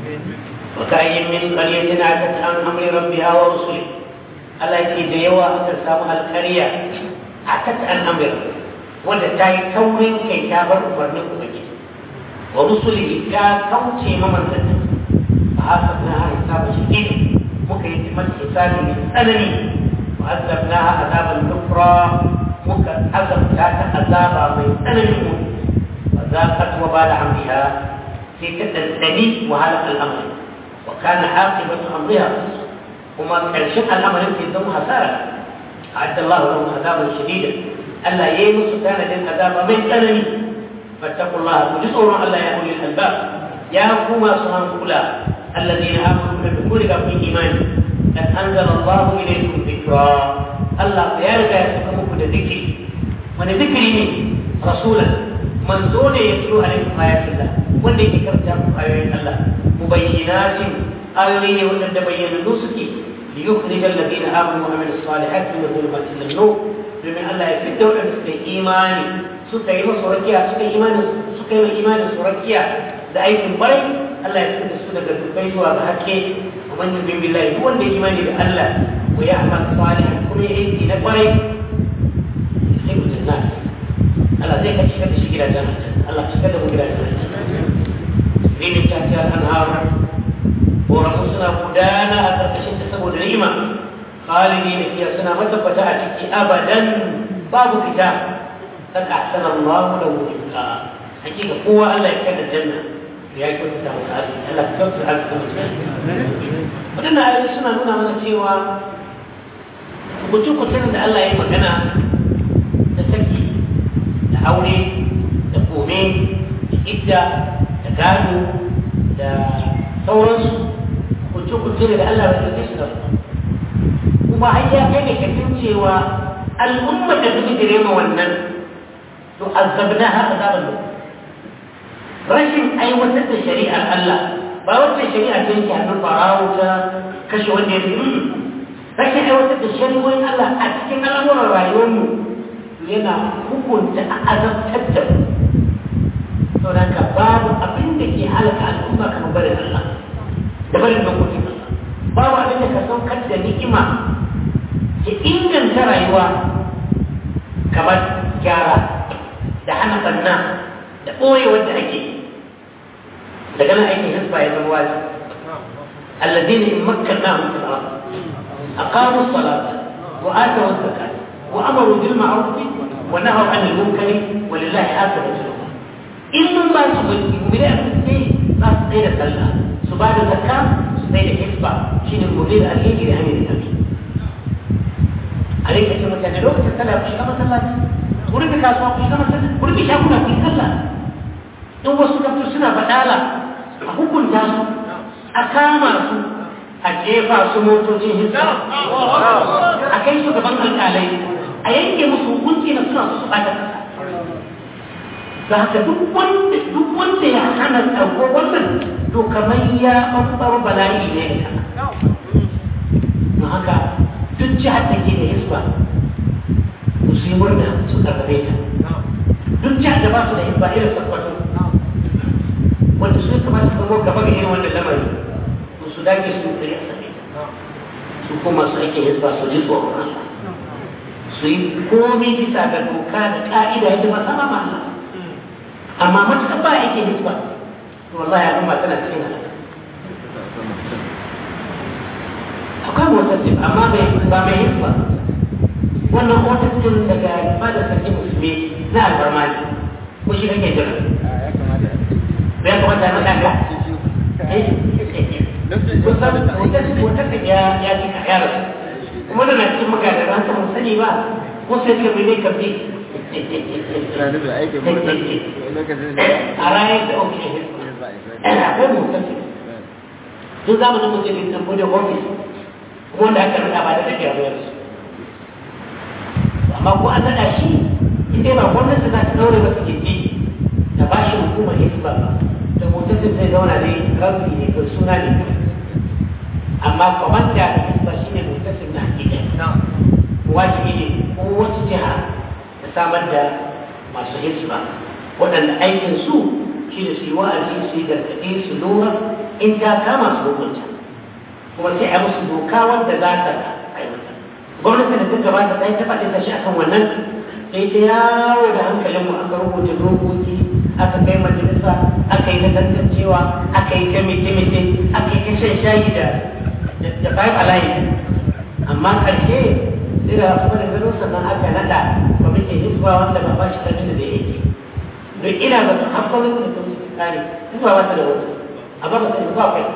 وكأي من قرية عتت عن أمر ربها ورسله Allah ce da yawa aka samu alkariya a tattan amir wanda ta yi taurin kai ta bar umarnin ubangiji wa rusuli ta kauce ma manzanni a haka na ha hisabu shi ne muka yi mata hisabi mai tsanani wa azabna ha azaban nufra muka azabta ta azaba mai tsananin mu wa zaqat wa bala amriha sai ta dandani wahalar al'amari wa kana aqibatu amriha وما كرشم الأمر في الدم حسارة أعد الله لهم عذابا شديدا ألا يمس كان للعذاب من ألم فاتقوا الله وجزء ألا يا أولي الألباب يا كما سبحان كلا الذين آمنوا بالدخول في إيمان قد أنزل الله إليكم ذكرا الله يرجع يسكمكم ذكري من ذكري رسولا من دون يتلو عليكم آيات الله wanda yake karanta muku ayoyin Allah mubayyinatin ayoyi ne wanda bayyanannu suke li yukhrij alladhina amanu wa amilus salihati min dhulumati ila nur domin Allah ya fitta wadanda suka yi imani suka yi masa rakiya suka yi imani suka yi imani su rakiya da aikin barai Allah ya fitta su daga dubbai zuwa ga hakke wa man yu'min billahi duk wanda ya imani da Allah wa ya'mal salihan kuma ya aiki na barai sai ku janna Allah zai ka shiga da shi gidajen Allah ka shiga da mu gidajen rinin tafiyar anhar koramu suna gudana a ƙarƙashin ta saboda ni'ima khalidi da fiya suna matabbata a ciki abadan babu fita kan ahsana Allah da wurika hakika kowa Allah ya kada janna ya yi kyauta masa arziki Allah ya kyauta arziki waɗannan ayoyi suna nuna mana cewa kucin da Allah ya magana da saki da aure da kome da idda da gado da sauransu kuce-kuce da Allah bai ɗauke su da kuma har ya kai da kafin cewa al'ummar da suke dire ma wannan to azabna ha azaban da rashin aiwatar da shari'ar Allah ba wata shari'a ta yake hannun farawo ta kashe wanda ya fi rashin aiwatar da shari'o'in Allah a cikin al'amuran rayuwarmu yana hukunta a azabtar da mu sau da ka babu abin da ke halaka al'umma kamar barin Allah da barin dokokin Allah babu abin da ka saukar da ni'ima ke inganta rayuwa kamar gyara da hana banna da ɓoye wanda ake daga nan aikin hisba ya zama wazi الذين إن مكناهم في الأرض أقاموا الصلاة وآتوا الزكاة وأمروا بالمعروف ونهوا عن المنكر ولله عاقبة الأمور in mun ba su mulki mu da ne za su tsaye da sallah su ba da zakka su tsaye da hisba shine gobe da alheri da hanyar da a rika ce mutane lokacin sallah ku shiga masallaci ku rika kasuwa ku shiga masallaci ku rika shaguna ku yi sallah in wasu kafin suna badala a hukunta su a kama su a jefa su motocin hisba a kai su gaban alƙalai a yanke musu hukunci na suna su ɓata kasa da haka duk wanda duk wanda ya hana ɗauko wannan to kamar ya ɓanɓar bala'i ne da don haka duk jihar da ke da hisba su yi murna su karfafe ta duk jihar da ba su da hisba irin sakwato wanda su kamata su zama gaba ga irin wannan lamari to su dage su yi a sake su kuma su ake hisba su ji tsoron Allah su yi komai bisa ga doka da ka'ida yadda ba sama ma Allah amma matuƙar ba ake hisba to wallahi abin ba tana cikin halaka akwai motarsi amma ba mai hisba wannan motarsin daga fadar sarki musulmi na albarmani ko shi kake jira ya kamata na ɗaga kusan motarsin ya ya ji ka yara kuma da na cikin magana ran ta sani ba ko sai ka bi ne ka bi a rayar da oke akwai motarsin tun zamanin mutum da bude ofis kuma wanda aka rada ba da take a bayar su amma ko an nada shi in dai ba gwamnati za ta daure masa gindi da ba shi hukumar hisba ba da mutum zai zauna ne rabbi ne ko suna ne amma kwamanda da hisba shi ne mutum na hakika wajibi ne ko wata jiha da samar da masu hisba waɗanda aikin su shi da su yi wa'azi su yi gargaɗe su lura in ta kama su hukunta kuma sai a musu doka wanda za ta aiwata gwamnati da duk gabata ta yi ta faɗin shi akan wannan sai ta yawo da hankalin mu aka rubuta dokoki aka kai majalisa aka yi na tantancewa aka yi ta mite-mite aka yi ta shan shayi da da five alive amma ƙarshe sai da wasu da gano sannan aka naɗa kwamitin hisba wanda ba ba shi karfin da zai yake don ina ba su haƙƙoƙin da ta musu kare hisba ba ta da wasu amma ba ta ba kai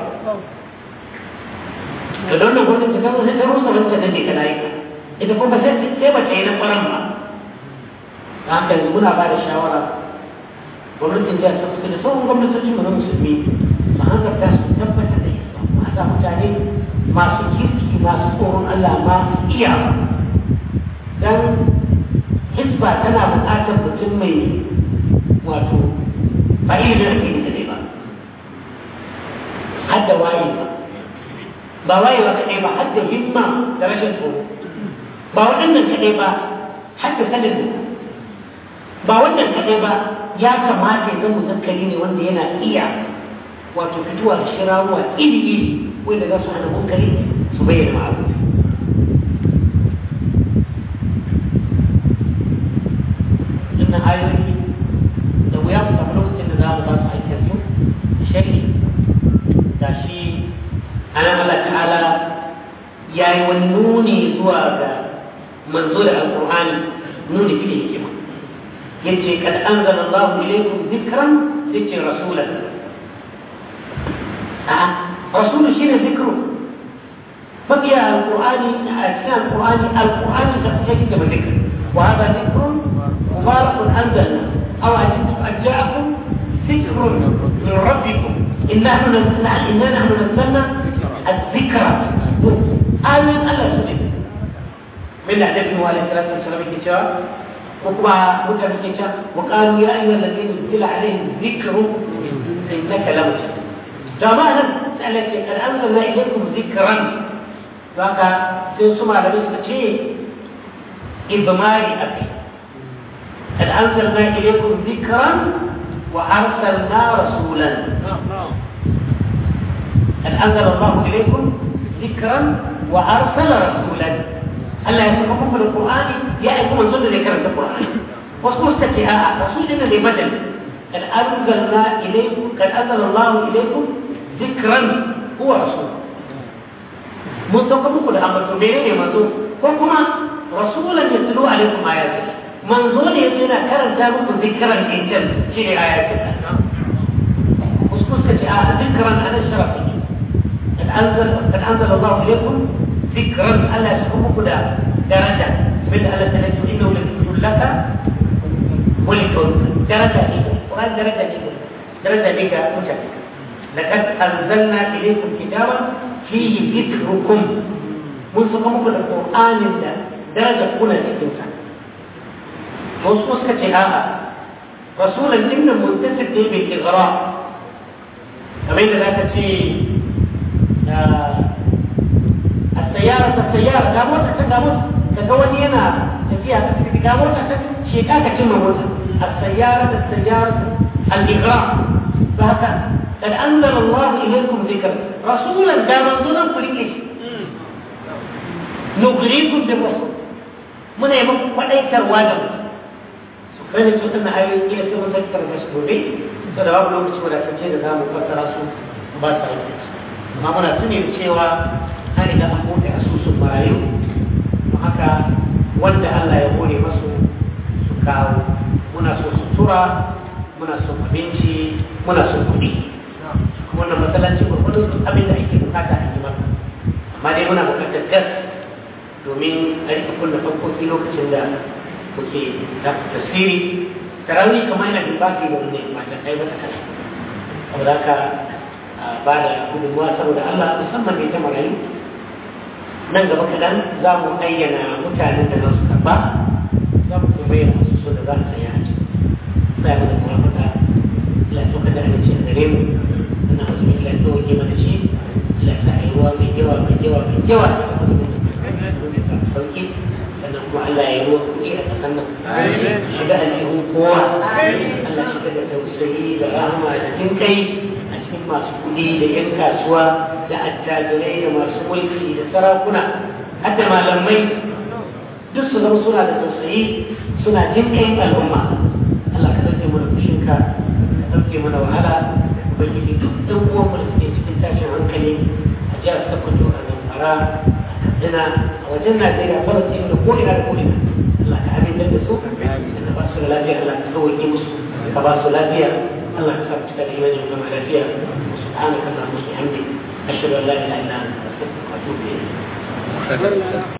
da don nan gwamnati ta rusa ta rusa wancan da ke kana yi ita kuma sai sai ba ta yi na kwaran ba da haka yanzu muna ba da shawara gwamnatin jihar ta fuska da sauran gwamnatoci mu na musulmi su hanzarta su tabbatar da isa a sa mutane masu kirki masu tsoron Allah masu iya dan hisba tana buƙatar mutum mai wato ba ilimin ake da ba har da waye ba ba wayewa kaɗai ba har da himma da rashin tsoro ba waɗannan kaɗai ba har da sanin ba wannan kaɗai ba ya kamata ya zama zakari ne wanda yana iya wato fitowa da shirawa iri iri wanda za su hana munkari su bayyana ma'aru wannan ayoyi da wuya mu samu lokacin da za mu ba su aikin su shari da shi anan Allah ta'ala ya yi wani nuni zuwa ga manzo da alƙur'ani nuni fi hikima yace kad anzala Allah ilaykum dhikran yace rasulan a rasulu shine zikru baqiya alqur'ani a cikin alqur'ani alqur'ani da take da zikr wa hada dhikrun mubarakun anzalna aw ajibtum an ja'akum dhikrun min rabbikum inna nahnu inna nahnu nazzalna الذكرى آمن الله سبحانه من النبي عليه الصلاة والسلام كتاب وكما متى كتاب وقالوا يا أيها الذين نزل عليهم الذكر إنك لمجد جماعة سألت قد أنزلنا إليكم ذكرا فكا سيسمع لبس شيء إضماري أبي قد أنزلنا إليكم ذكرا وأرسلنا رسولا قد أنزل الله إليكم ذكرا وأرسل رسولا ألا يسمعكم في القرآن يأتكم من ظل ذكر القرآن واذكروا استكهاء رسولنا لبدل قد أنزلنا إليكم قد أنزل الله إليكم ذكرا هو رسول mun sauka muku da ambato mene ne manzo ko kuma rasulan ya tulu alaikum ayati manzo ne yace yana karanta muku zikran injil shi ne ayatin wasu suka ce a zikran ana sharafi قد أنزل قد أنزل الله إليكم ذكرا ألا يسحبكم دا درجة من ألا تنجوا إنه لذكر لك ولقومك درجة إيه وهذه درجة إيه درجة بك مشكلة لقد أنزلنا إليكم كتابا فيه ذكركم من سقمكم القرآن دا درجة كنا تكنسا وصوص كتهاء رسولا إن منتسب بالإغراء kamar yadda za ka ce a sayara ta sayara ga mota ta ga mota ka ga wani yana tafiya ta tafi ga mota ta sheka ka cimma mota a sayara ta sayara al-iqrar ba haka kad anzala Allah ilaykum dhikra rasulan da manzon ku rike shi nugrikum bi rasul muna yi muku kwadaitarwa da mu su kai su tana ayoyin kila sai mun tattara da su gobe saboda babu lokaci wadatacce da za mu fassara su ba sa lokaci amma muna tuni da cewa an riga an bude asusun marayu don haka wanda Allah ya hore masu su kawo muna so sutura muna son abinci muna son kuɗi wannan matsalaci gwargwadon duk abin da ake bukata a yi maka amma dai muna bukatar gas domin a rika kunna fankoki lokacin da muke tasiri tarawih kamar yana da baki da wani mata kai mata kasa saboda haka ba da gudunmuwa saboda Allah musamman ne ta marayu nan gaba kaɗan za mu ayyana mutanen da za su karɓa za mu kuma bayyana wasu so da za su saya a ciki sai mana kuma fata ila to kada a ce gare mu wannan wasu ila to ke mana shi ila ta yi ruwa mai yawa mai yawa mai yawa sauki sannan kuma Allah ya yi ruwa kuɗi a ƙasar nan shiga aljihun kowa Allah shiga da tausayi da rahama da jinkai a cikin masu kuɗi da 'yan kasuwa da attajirai da masu mulki da sarakuna har da malamai duk su zama suna da tausayi suna jinkai al'umma Allah ka ɗauke mana fushinka ka ɗauke mana wahala ubangiji duk ɗan uwan mu da suke cikin tashin hankali a jihar Sokoto a Zamfara a Katsina a wajen Najeriya Falastin da ko'ina da ko'ina Allah ka amintar da su da ba su da lafiya Allah ka sauke musu ka ba su lafiya الله يسامحك تكلم يوم العافية سبحانك اللهم وبحمدك أشهد أن لا إله إلا أنت أستغفرك وأتوب إليك